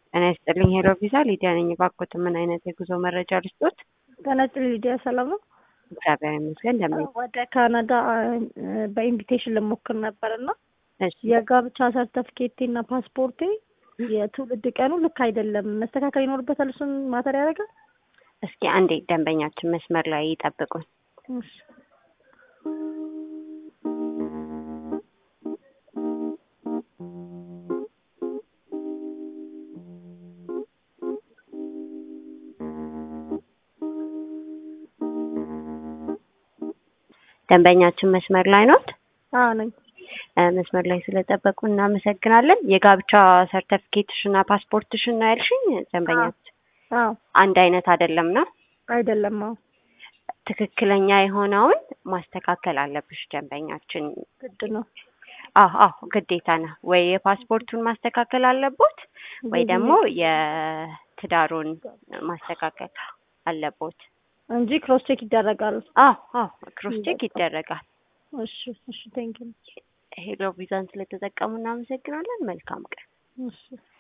ጤና ይስጥልኝ ሄሎ ቪዛ ሊዲያ ነኝ። እባክዎት ምን አይነት የጉዞ መረጃ ልስጦት? ጤና ይስጥልኝ ሊዲያ፣ ሰላም ነው? እግዚአብሔር ይመስገን። እንደምን ወደ ካናዳ በኢንቪቴሽን ልሞክር ነበር እና እሺ፣ የጋብቻ ሰርተፍኬቴ እና ፓስፖርቴ የትውልድ ቀኑ ልክ አይደለም። መስተካከል ይኖርበታል። እሱን ማተር ያደርጋል። እስኪ አንዴ ደንበኛችን መስመር ላይ ይጠብቁን። እሺ። ደንበኛችን መስመር ላይ ኖት? አዎ ነኝ። እ መስመር ላይ ስለጠበቁ እናመሰግናለን። የጋብቻ ሰርተፊኬትሽና ፓስፖርትሽን ነው ያልሽኝ? ደንበኛችን አዎ አንድ አይነት አይደለም ነው? አይደለም። አዎ ትክክለኛ የሆነውን ማስተካከል አለብሽ ደንበኛችን። ግድ ነው። አዎ አዎ ግዴታ ነው። ወይ የፓስፖርቱን ማስተካከል አለቦት ወይ ደግሞ የትዳሩን ማስተካከል አለቦት። እንጂ ክሮስ ቼክ ይደረጋል። አዎ አዎ ክሮስ ቼክ ይደረጋል። እሺ እሺ፣ ቴንኪው። ሄሎ ቪዛን ስለተጠቀሙ እናመሰግናለን። መልካም ቀን። እሺ